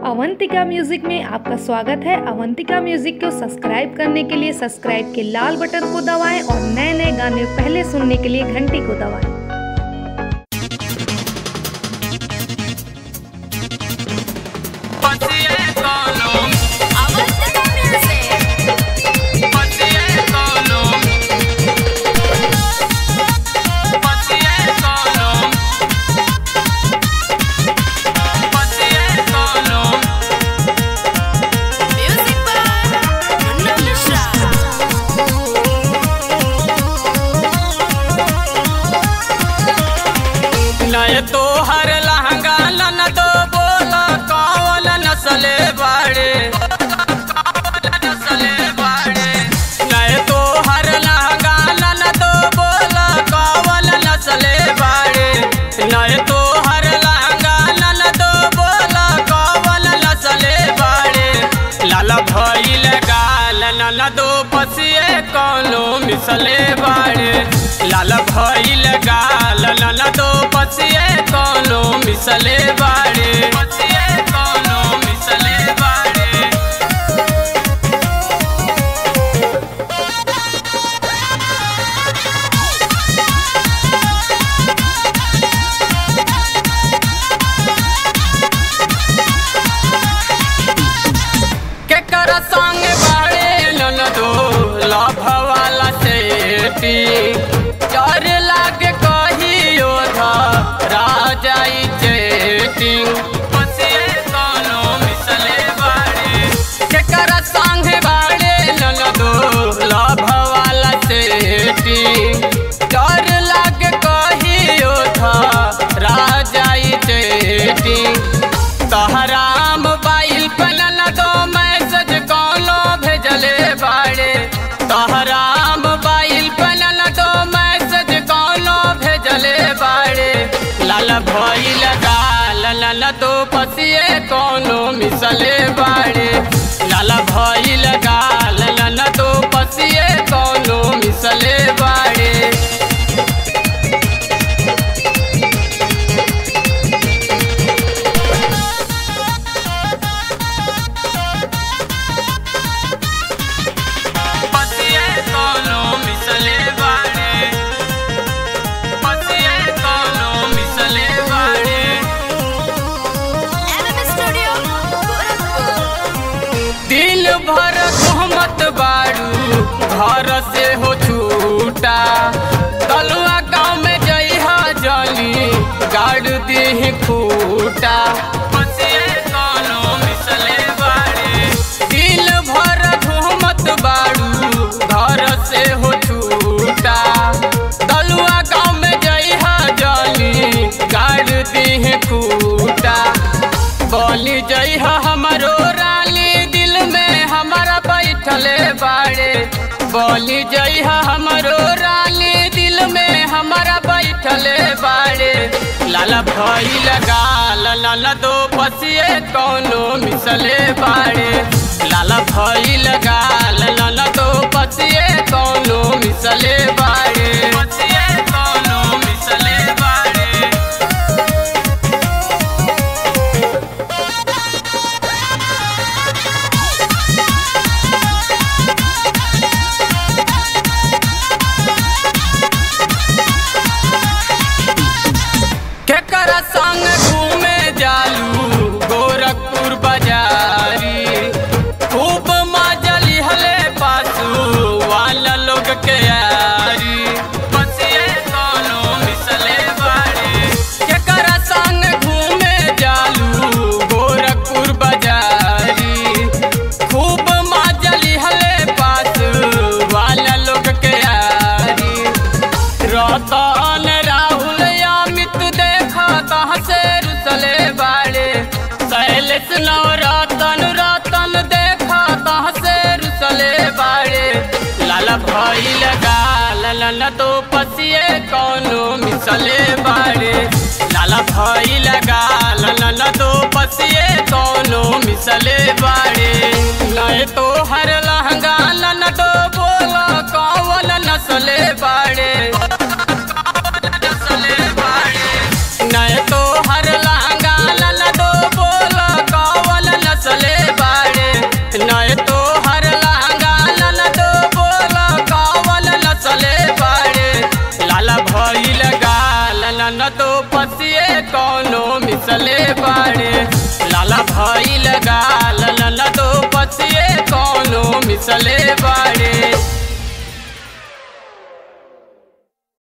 Avantika music में आपका स्वागत है अवंतिका म्यूजिक को सब्सक्राइब करने के लिए सब्सक्राइब के लाल बटन को दबाएं और नए नए गाने पहले सुनने के लिए घंटी को दबाएं पतिए कॉलम अवंतिका म्यूजिक पतिए कॉलम पतिए कॉलम पतिए कॉलम म्यूजिक पर मुन्ना मिश्रा नय तो हर लहंगा लन दो बोला कौन नसले बाड़े नसले बाड़े नय तो हर लहंगा लन दो बोला कौन नसले बाड़े नय तो हर लहंगा लन दो बोला कौन नसले बाड़े लाला भइल गाल नन दो पसिए कौनो मिसले बाड़े लाल भइल गाल नन दो पसिए कौनो मिसले बाड़े पसिए कौनो मिसले बाड़े केकर संग बाड़े नन दो लाभ वाला सेटी चर लागे कहियो धा राजाई चेटिंग पसिए कोनो मिसले बाड़े केकर संग बाड़े नन दो लाभ वाला सेटी चर लागे कहियो धा राजाई चेटिंग तहरा मोबाइल पे न दो मैसेज कौनो भेजले बाड़े तहरा मोबाइल पे न दो मैसेज कौनो भेजले बाड़े लाल भइल गाल लाल दो पसिए कौनो मिसले बाड़े लाल भइल गाल लाल दो पसिए कौनो मिसले बाड़े पतिए कोनो मिसले बाड़े पतिए कोनो मिसले बाड़े एमएम स्टूडियो गोरखपुर दिल भर सहमत बाड़ू घर से हो छूटा तलुआ गाँव में जइहा जली गाड़ दी खूटा पतिए कोनो मिसले बाड़े दिल भर घूमत बाड़ू घर से हो छूटा तलुआ गाँव में जइहा जली गाड़ दी खूटा बोली जइहा हमरो रानी दिल में हमारा बैठले बाड़े बोली जइहा हमरो रानी दिल में हमारा बैठले बाड़े लाला भइल गाल लाला दो पसिए कौनो मिसले बाड़े लाला भइल गाल लाला दो पसिए कौनो मिसले बाड़े पसिए कौनो मिसले बाड़े केकर संग घूमे जालू गोरखपुर बाजारी खूब मजली हले पासू वाला लोग के यारी पसिए कोनो मिसले बाड़े केकर संग घूमे जालू गोरखपुर बाजारी खूब मजली हले पासू वाला लोग के यारी रतन राहुल अमित देखा कहाँ से रुसले बाड़े शैलेश नव रतन रतन देखा कहाँ से रुसले बाड़े लाला भइल गाल लाला तो पसिए कौनो मिसले बाड़े लाला भइल गाल लाला तो पसिए कौनो मिसले बाड़े नए तो हर लहंगा लाला तो बोला कौन नसले बाड़े नसले बाड़े नए तो हर लहंगा लाला दो बोला कौन दो पसिए कौनो मिसले बाड़े लाला भइल गाल नन दो पसिए कौनो मिसले बाड़े